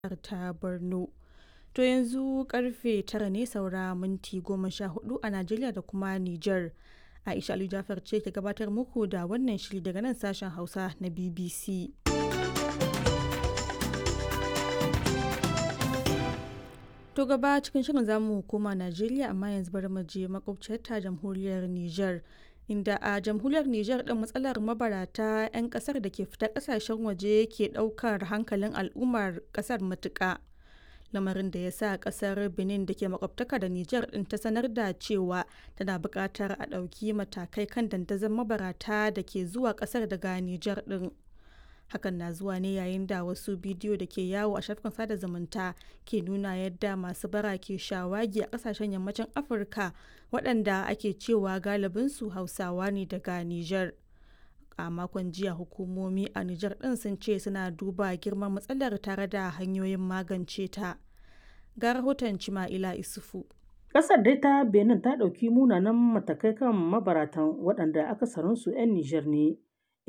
ta Borno. To yanzu karfe tara ne saura minti goma sha hudu a Najeriya da kuma Nijar. Aisha Ali Jafar ce ke gabatar muku da wannan shiri daga nan sashen Hausa na BBC. To gaba cikin shirin zamu koma Najeriya amma yanzu bari mu je makwabciyar ta jamhuriyar Nijar. Inda a jamhuriyar Nijar din matsalar mabarata 'yan kasar da ke fita kasashen waje ke daukar hankalin al'ummar kasar matuƙa. lamarin da ya sa kasar benin da ke makwabtaka da niger din ta sanar da cewa tana buƙatar a ɗauki matakai kan dandazon mabarata da ke zuwa kasar daga niger din hakan na zuwa ne yayin da wasu bidiyo da ke yawo a shafukan sada zumunta ke nuna yadda masu bara ke shawagi a kasashen yammacin afirka waɗanda ake cewa galibinsu hausawa ne daga niger a makon jiya hukumomi a Nijar ɗin sun ce suna duba girman matsalar tare da hanyoyin magance ta. Ga rahoton Cima'ila Isufu. Ƙasar dai ta Benin ta ɗauki munanan matakai kan mabaratan waɗanda akasarinsu 'yan Nijar ne